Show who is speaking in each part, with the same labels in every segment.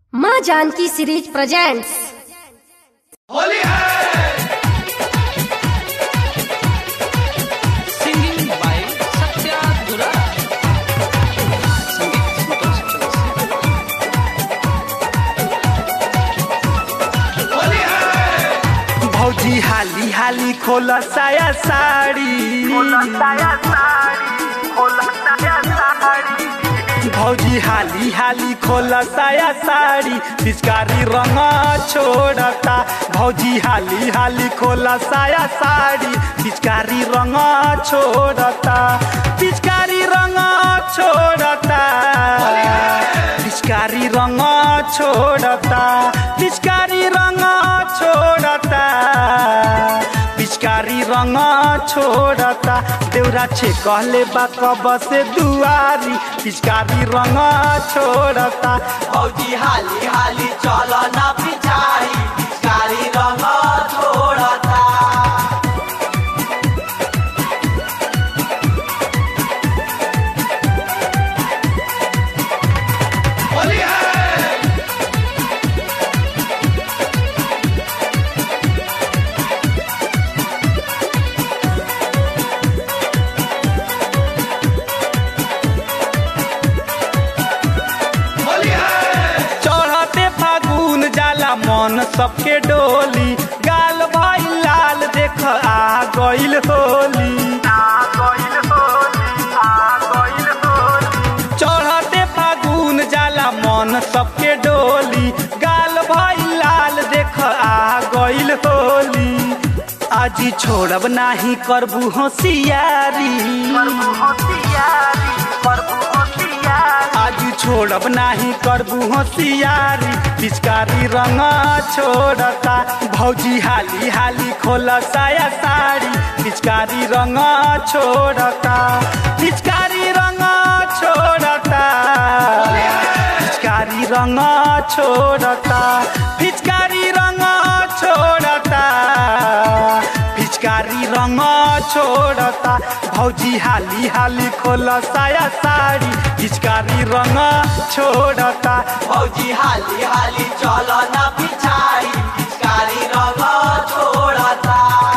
Speaker 1: माँ Janaki series presents
Speaker 2: Holi है
Speaker 3: Singing by Satya Dura. संगीत संतोष चौरसिया।
Speaker 2: होली है
Speaker 4: भौजी हाली हाली खोला साया साड़ी भौजी हाली हाली खोला साया साड़ी पिचकारी रंग छोड़ता भौजी हाली हाली खोला साया साड़ी पिचकारी रंग छोड़ता पिचकारी रंग छोड़ता पिचकारी रंग छोड़ता पिचकारी रंग छोड़ता पिचकारी रंग छोड़ता देवरा छे कहले बा कब से दुआरी पिचकारी रंग छोड़ता
Speaker 5: भौजी हाली हाली चल न पिछाड़ी पिचकारी रंग छोड़ता
Speaker 2: होली है होली है
Speaker 4: चढ़ते फागुन जाला मन सबके डोली गाल भाई लाल देख आ गइल होली चढ़ते फागुन जाला मन सबके डोली गाल भाई लाल देख आ गइल होली आज छोड़ब नाही करबू होशियारी आज छोड़ब नाही करबू होशियारी पिचकारी रंग छोड़ता भौजी हाली हाली खोला साया साड़ी पिचकारी रंग छोड़ता पिचकारी रंग छोड़ता पिचकारी रंग छोड़ता पिचकारी रंग छोड़ता पिचकारी रंग छोड़ता भौजी हाली हाली खोला साया साड़ी पिचकारी रंग छोड़ता
Speaker 5: भौजी हाली हाली चल न पिछाड़ी पिचकारी रंग छोड़ता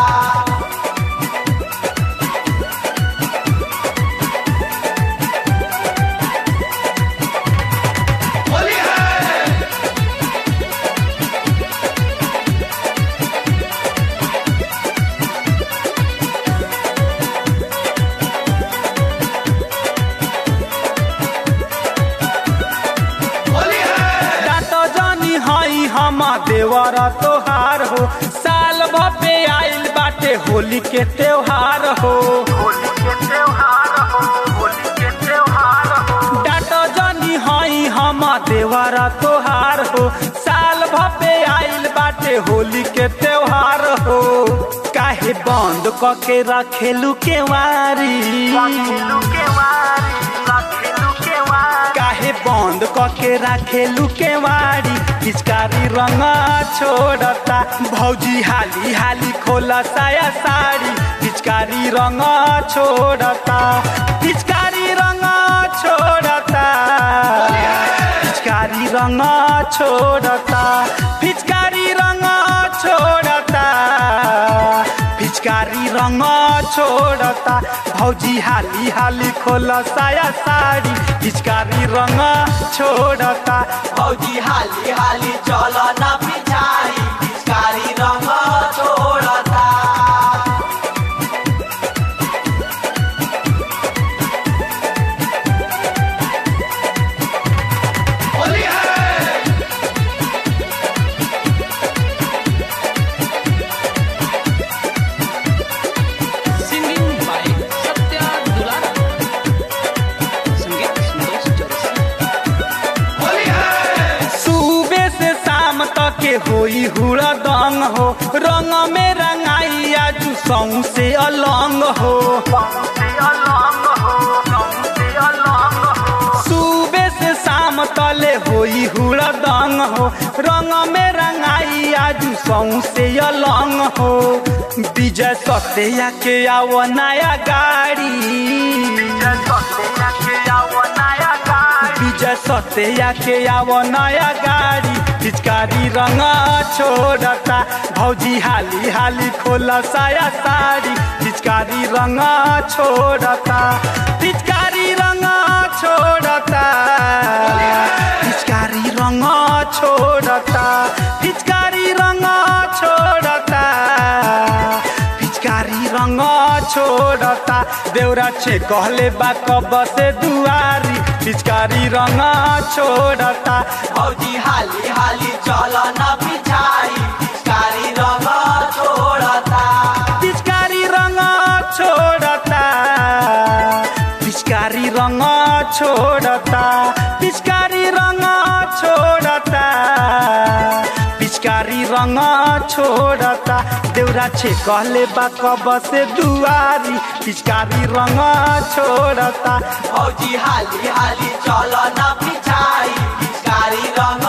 Speaker 2: होली है होली है
Speaker 4: डाटो जानी हई हम देवर तोहार हो साल भपे आइल बाटे होली के त्योहार हो डाटो जानी हई हम देवर तोहार हो साल भपे आइल बाटे होली के त्योहार हो काहे बंद क के रखेलू केवारी काहे बंद क के राखेलू केवाड़ी पिचकारी रंग छोड़ता भौजी हाली हाली खोला साया साड़ी पिचकारी रंग छोड़ता पिचकारी रंग छोड़ता पिचकारी रंग छोड़ता पिचकारी रंग छोड़ता पिचकारी रंग छोड़ता भौजी हाली हाली खोला साया साड़ी पिचकारी रंग छोड़ता
Speaker 5: भौजी हाली हाली चल न पिछाड़ी पिचकारी रंग छोड़ता
Speaker 2: होली है
Speaker 3: Singing by Satya Dura. संगीत संतोष चौरसिया।
Speaker 2: होली है
Speaker 4: सुबह से शाम तक के होई हुड़ा दंग हो रंग में रंगाई आजू सौ से अलंग हो सुबह से शाम तले होई हुड़ा दंग हो रंग में रंगाई आजू सौ से अलंग हो विजय सत्या के आओ नया गाड़ी विजय सत्या के आवो नया गाड़ी पिचकारी रंग छोड़ता भौजी हाली हाली खोला साया साड़ी पिचकारी रंग छोड़ता पिचकारी रंग छोड़ता पिचकारी रंग छोड़ता पिचकारी रंग छोड़ता पिचकारी रंग छोड़ता देवरा छे कहले बा कब से दुआरी पिचकारी रंग छोड़ता
Speaker 5: भौजी हाली हाली चल न पिछाड़ी पिचकारी रंग छोड़ता
Speaker 4: पिचकारी रंग छोड़ता पिचकारी रंग छोड़ता पिचकारी रंग छोड़ता पिचकारी रंग छोड़ता देवरा छे कहले बा कब से दुआरी पिचकारी रंग छोड़ता
Speaker 5: भौजी हाली हाली चल न पिछाड़ी पिचकारी रंग